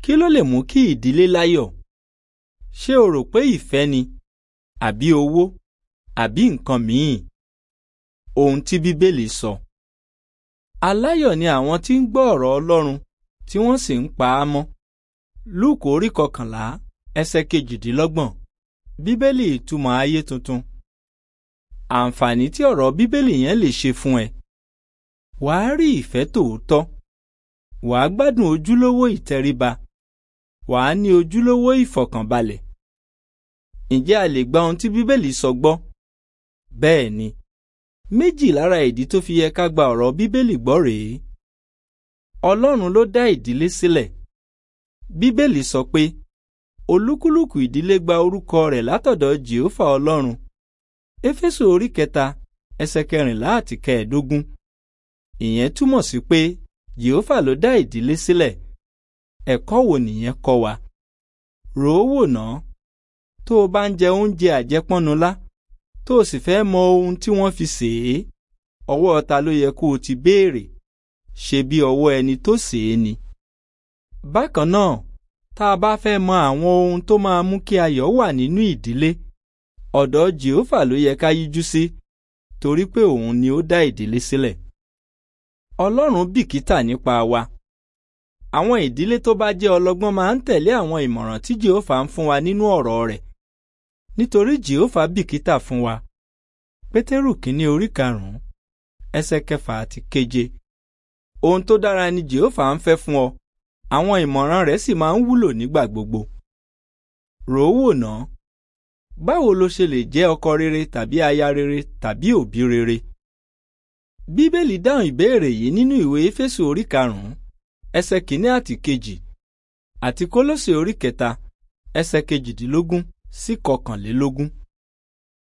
kí ló lè mú kí ìdílé láyọ̀ ṣé o rò pé ìfẹ́ ni àbí owó àbí nǹkan míì ohun tí bíbélì sọ aláyọ̀ ni àwọn tí ń gbọ́ ọ̀rọ̀ Ọlọ́run tí wọ́n sì ń pa á mọ́ lúùkù orí kọkànlá ẹsẹ̀ kejìdínlọ́gbọ̀n bíbélì ìtumọ̀ ayé tuntun àǹfààní tí ọ̀rọ̀ bíbélì yẹn lè ṣe fún ẹ wàá rí ìfẹ́ tòótọ́ wàá gbádùn ojúlówó ìtẹríba wàá ní ojúlówó ìfọ̀kànbalẹ̀ ǹjẹ́ a lè gba ohun tí bíbélì sọ gbọ́ bẹ́ẹ̀ ni méjì lára ìdí tó fi yẹ ká gba ọ̀rọ̀ bíbélì gbọ́ rèé ọlọ́run ló dá ìdílé sílẹ̀ bíbélì sọ pé olúkúlùkù ìdílé gba orúkọ rẹ̀ látọ̀dọ̀ jèhófà ọlọ́run éfésù orí kẹta ẹsẹ̀ kẹrìnlá àti kẹẹ̀ẹ́dógún ìyẹn túmọ̀ sí pé jèhófà ló dá ìdílé sílẹ̀ ẹ̀kọ́ wo nìyẹn kọ́ wa rò ó wò ná tó o bá ń jẹ oúnjẹ àjẹpọ́nulá tó o sì fẹ́ mọ ohun tí wọ́n fi sè é ọwọ́ ta ló yẹ kó o ti béèrè ṣe bí ọwọ́ ẹni tó sè é ni. bákan náà tá a bá fẹ́ mọ àwọn ohun tó máa mú kí ayọ̀ wà nínú ìdílé ọ̀dọ̀ jèhófà ló yẹ ká yíjú sí torí pé òun ni ó dá ìdílé sílẹ̀. ọlọ́run bìkítà nípa wa. àwọn ìdílé tó bá jẹ́ ọlọ́gbọ́n máa ń tẹ̀lé àwọn ìmọ̀ràn tí jèhófà ń fún wa nínú ọ̀rọ̀ rẹ̀ nítorí jèhófà bìkítà fún wa. pétérù kínní orí karùn-ún ẹsẹ̀ kẹfà àti keje ohun tó dára ni jèhófà ń fẹ́ fún ọ àwọn ìmọ̀ràn rẹ̀ sì máa ń wúlò nígbà gbogbo. rò ó wò ná báwo lo ṣe lè jẹ́ ọkọ rere tàbí aya rere tàbí òbí rere. bíbélì dáhùn ìbéèrè yìí nínú ìwé éfésù orí karùn-ún ẹsẹ̀ kìíní àti kejì àti kólósè orí kẹta ẹsẹ̀ kejìdínlógún sí kọkànlélógún.